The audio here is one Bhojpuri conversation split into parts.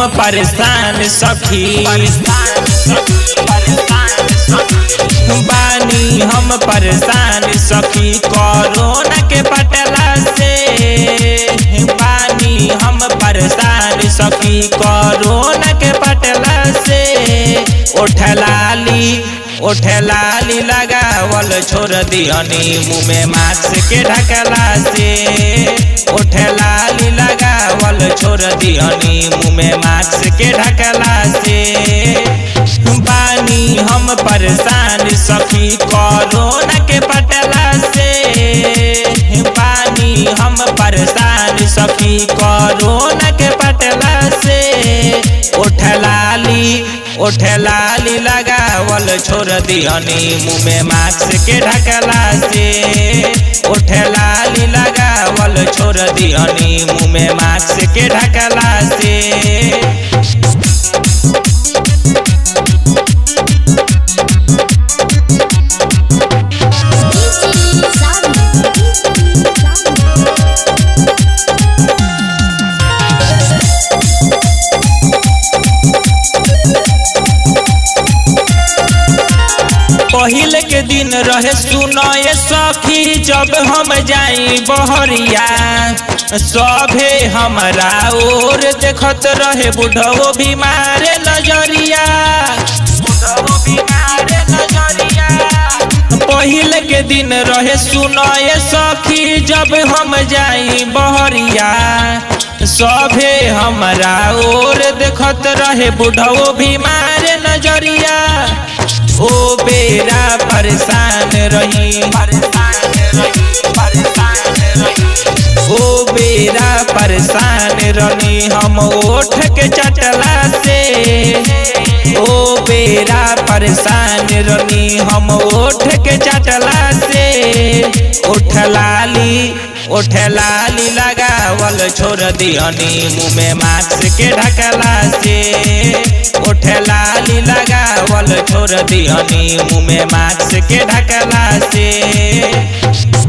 परेशान सखी बानी हम परेशान सखी कोरोना के पटला से बानी हम परेशान सखी कोरोना के पटला से उठलाली उठलाली लगावल छोड़ दिहनी मुँह में मास्क के ढकला से उठलाली लगावल छोड़ दिहनी मुँह में मास्क के ढकला से बानी हम परेशान सखी कोरोना के पटला से बानी हम परेशान सखी कोरोना के पटला से उठलाली उठलाली लगावल छोड़ दिहनी मुँह में मास्क के ढकला से उठलाली लगावल छोड़ दिहनी मुँह में मास्क के ढकला से पहले के दिन रहे सुनए सखी जब हम जाई बहरिया सभे हमरा और देखत रहे बुढ़ो बीमार नजरिया बुढ़ो बीमार नजरिया पहले के दिन रहे सुनए सखी जब हम जाई बहरिया सभे हमरा और देखत रहे बुढ़ो बीमार नजरिया ओ बेरा परेशान रही ओ बेरा परेशान रही हम ओठ के चटला से ओ बेरा परेशान रही हम ओठ के चटला से उठलाली उठलाली लगावल छोड़ दिहनी मुँह में मास्क के ढकला से उठलाली लगावल छोड़ दिहनी मुँह में मास्क के ढकला से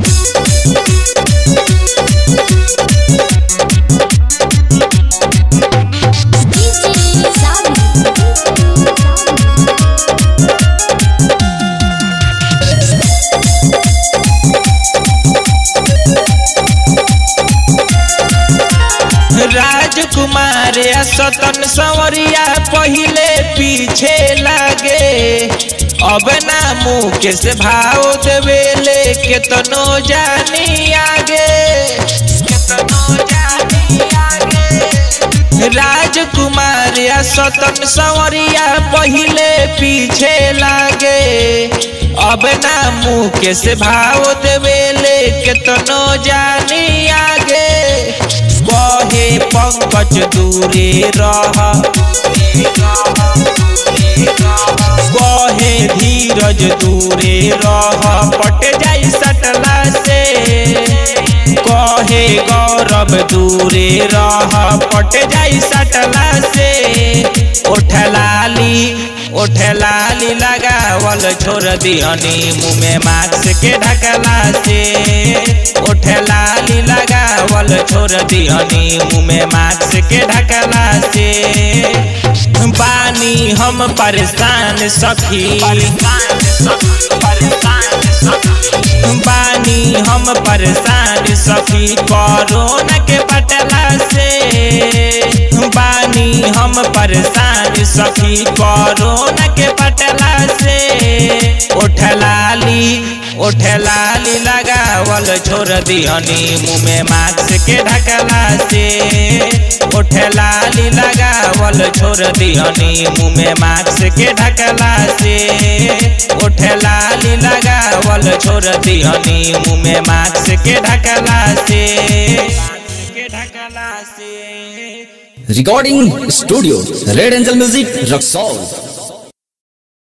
राजकुमार सतन संवरिया पहले पीछे लागे अब ना मुँह के से भाव देवेले केतनो जानी आगे केतनो जानी आगे राजकुमार सतन संवरिया पहले पीछे लागे अब ना मुँह के से भाव देवेले केतनो जानी आगे बहे पंकज दूरे रह बहे धीरज दूरे रह पट जाई सटला से कहे गौरव दूरे रह पट जाई सटला से उठलाली उठलाली लगावल छोड़ दिहनी मुँह में मास्क के ढकला से उठलाली लगावल छोड़ दिहनी मुँह में मास्क के ढकला से बानी हम परेशान सखी बानी हम परेशान सखी कोरोना के पटला से बानी हम परेशान सखी कोरोना के पटला से उठलाली उठलाली लगावल छोड़ दिहनी मुँह में मास्क के ढकला से उठलाली लगावल छोड़ दिहनी मुँह में मास्क के ढकला से उठलाली लगावल छोड़ दिहनी मुँह में मास्क के ढकला से के ढकला से recording studio red angel music Raxaul